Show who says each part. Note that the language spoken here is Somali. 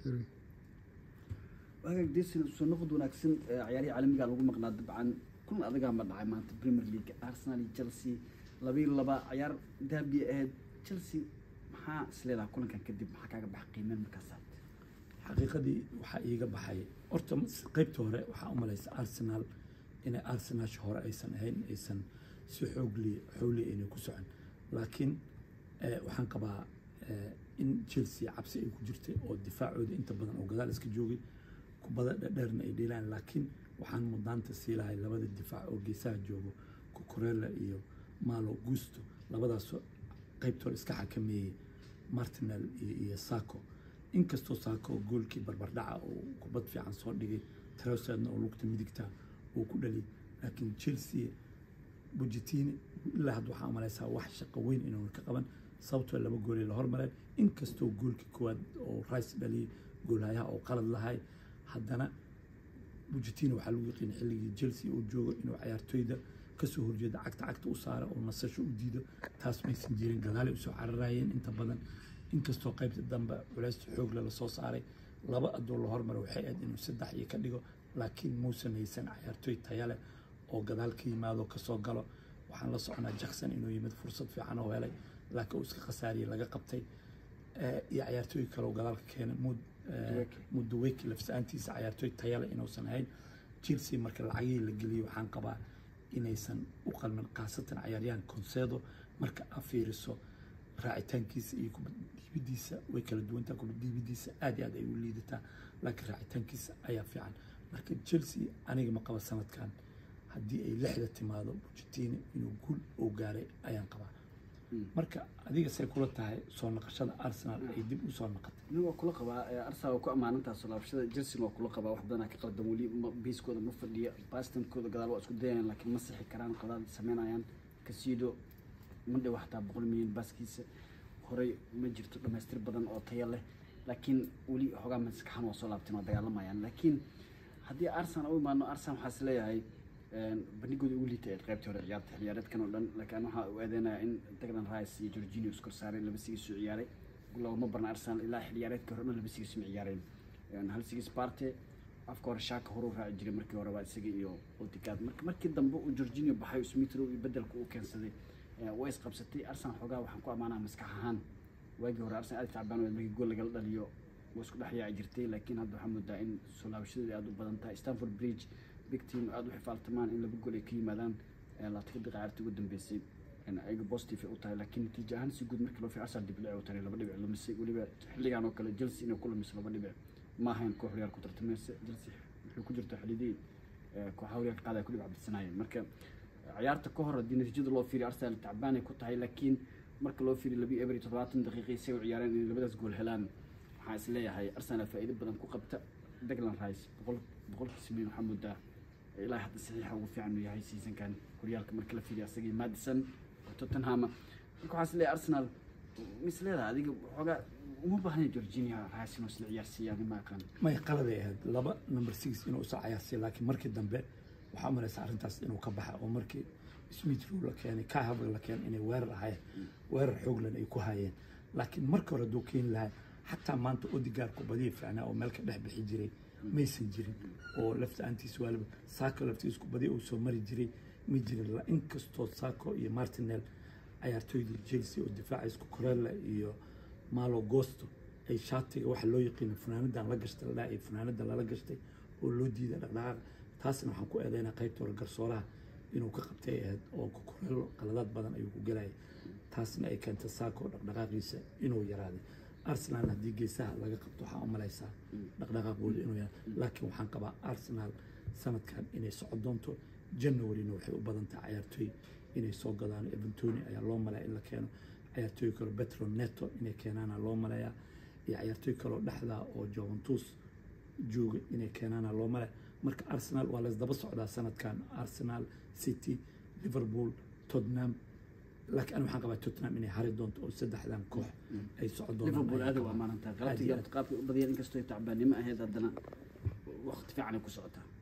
Speaker 1: Sorry.
Speaker 2: waagaag desin soo noqod wanaagsan ee ciyaarihii caalamiga lagu maqnaa dabcan kulan adagaa ma dhacay maanta premier league arsenal iyo chelsea labiyo laba ciyaar daabiya ahayd chelsea maxaa isleedaha kulankan kadib maxaa kaaga baxa qiimeen markaasaad
Speaker 3: xaqiiqadii waxaa iiga baxay horta qeybta hore waxaa u malaysa arsenal inay arsenalsha hore aysan ahayn aysan si xoogli xowli aynay ku socon laakiin eh, waxaan qabaa eh, in chelsea cabsi ay ku jirtay oo difaacooda inta badan oo gadaal iska joogay kubada dhadheerna ay dheelaan laakiin waxaan mudnaanta sii lahay labada difaac oo geesaha joogo kukurela iyo malo gusto labadaasoo qeybta hore iska xakameeyey martinel iyo, iyo sako inkastoo saako goolkii barbardhaca oo kubad fiican soo dhigay trosedna oo lugta midigta uu ku dhaliyay laakiin chelsea bujitini ilaa hadda waxaa malaysaa wax shaqo weyn inuuna ka qaban sababtoo laba goolay la hormareen inkastoo goolkii koowaad oo rice dhaliyay goolhayaha oo qalad lahay haddana bujitini waxaa lagu yaqiin xilligii chelsea uu joogo inuu ciyaartoyda kasoo horjeeda cagta cagta u saara oo nasasho u diido taas maysan jirin gadaalay usoo cararayeen inta badan inkastoo qaybta dambe culays xoog lala soo saaray laba adoo la hormaro waxay ahayd inuu saddex iyo ka dhigo laakiin muusan haysan ciyaartoy taya leh oo gadaal ka yimaado kasoo galo waxaan la soconaa jackson inuu yimid fursad fiican oo helay laakiin uu iska khasaariyey laga qabtay Eh, iyo ciyaartooy kale oo gadaalka keenay mud
Speaker 2: Duweke.
Speaker 3: muduweki lafsaantiisa ciyaartoy tayale inuusan ahayn chelsea marka lacagihii la geliyey waxaan qabaa inaysan u qalmin khaasatan ciyaaryahan concedo marka aad fiiriso raacitaankiisa iyo kubad dhiibidiisa way kala duwantaa kubad dhiibidiisa aad iyo aad ay u liidataa laakiin raacitaankiisa ayaa fiican marka chelsea aniga ma qaba sanadkan haddii ay lixda timaado bujitini inuu guul oo gaaray ayaan qabaa marka adiga say kula tahay soo naqashada arsenal ay dib u soo naqatay
Speaker 2: aniga waa kula qabaa ee arsenal waa ku ammaanantaa soo laabashada chelsea waa kula qabaa wax badanaa ka qaldan weli ma- biiskooda ma fadhiya bastankooda gadaal waa isku dayayaan laakiin ma sixi karaan qadaal sameynayaan kasiido ma dhow xataa boqol milyan baaskiisa horey ma jirto dhamaystir badan oo tayo leh laakiin weli xoogaa maskaxan waa soo laabteen waa dagaalamayaan laakiin haddii arsenal u imaano arsenal waxaa is leeyahay bandhigooda ugu liita ee qaybtii hore ciyaarta xilciyaareedkan oo dhan laakiin waxaa u eedeynaya in Declan Rice iyo Jorginho iskor saareen laba sigis u ciyaaray loogama barna Arsenal ilaa xilciyaareedka hore dhan laba sigis ma ciyaareen Een, hal sigis Partey afka hore shaaka hore u raaci jiray markii hore waa isaga iyo Odegaard marka markii dambe uu Jorginho baxay Smith Rowe iyo bedelka uu keensaday ee, way isqabsatay Arsenal xoogaa waxaan ku amaanaa maskax ahaan waagii hore Arsenal aad tacbaan oo markii gool lagala dhaliyo waa isku dhex yaaci jirtay laakiin hadda waxaa moodaa in soo laabashadeeda aad u badan tahay Stamford Bridge big team aad u xifaaltamaan in laba gool ay ka yimaadaan ee labaatan daqiiqa ciyaarta ugu dambeysay in ayaga positive ay u tahay laakiin natiijo ahaan si guud markii loo fiirshaa Arsenal dib u tahay laba dhibic lumisay weliba xilligan oo kale Chelsea inay ku lumiso laba dhibic ma ahayn koox horyaalka ku tartamaysa Chelsea waxay ku jirtaa xillidii ee, kooxaha horyaalka qaadaya ku dhibic cabdisanaayeen marka ciyaarta ka hor haddii natiijada loo fiiriyo Arsenal tacbaan ay ku tahay laakiin marka loo fiiriyo labi eber iyo toddobaatan daqiiqii say u ciyaareen inay labadaas gool helaan waxaan is leeyahay Arsenal faa'iido badan ku qabta Declan Rice boqol boqolkiisa milyan waxaa moodaa ilaa hadda saxiixa ugu fiican uu yahay seasonkan horyaalka marka la fiiriyo asagii Madison oo Tottenham marka waxaa is leeyahay Arsenal mis leedahay adiga waxoogaa uma baahna Jorginho Rice inuu isla ciyaarsiiyaan ma aqaan
Speaker 3: may qaladay ahayd laba number six inuu usoo cayaarsiiya laakiin markii dambe waxaa u malaysa arrintaas inuu ka baxa oo markii smith rowe la keenay kai havertz la keenay inay weerar ahaayeen weerar xooglan ay ku hayeen laakiin marka hore hadduu keeni lahaa xataa maanta odigaar kubadiya fiicnaa oo meel ka dhex bixi jiray maysan jirin oo lafta-aantiis waaliba saako laftiis kubadiya uu soo mari jiray ma jirin La- inkastoo saako iyo martinel ciyaartooydii chelsea oo difaaca isku korella iyo malo gosto ay shaatiga waxa loo yaqiino funaanadan la gashtay la dhaha iyo funaanadan lala gashtay oo loo diiday dhaqdhaqaaq taasna waxaan ku eedeynaa qaybta hore garsooraha inuu ka qabtay ahayd oo kukurelo qaladaad badan ayuu ku gelayay taasna ay keentay saako dhaqdhaqaaqiisa inuu yaraaday arsenal haddii geesaha laga qabto waxaa u malaysaa dhaqdhaqaaqooda inuu yaraaday laakiin waxaan qabaa arsenal sanadkan inay socon doonto januaryna waxay u badan tahay ciyaartooy inay soo gadaan eventoni ayaa loo malaya in la keeno ciyaartooy kale petro neto inay keenaana loo malayaa iyo ciyaartooy kaleo dhexda oo juventus jooga inay keenaana loo malaya marka arsenal waa laysdaba socdaa sanadkan arsenal city liverpool tottenham laakiin ani waxaan qabaa tottenham inay hari doonto oo saddexdan koox ay socon doonaan
Speaker 2: Liverpool
Speaker 3: ayaan
Speaker 2: aad u
Speaker 3: qabaa.
Speaker 2: ammaanantaa
Speaker 3: Aad
Speaker 2: qalabtii
Speaker 3: iyo
Speaker 2: qaabkii u badiyeen inkastoo ay tacbaannimo ahayd haddana waqti fiican ay ku socotaa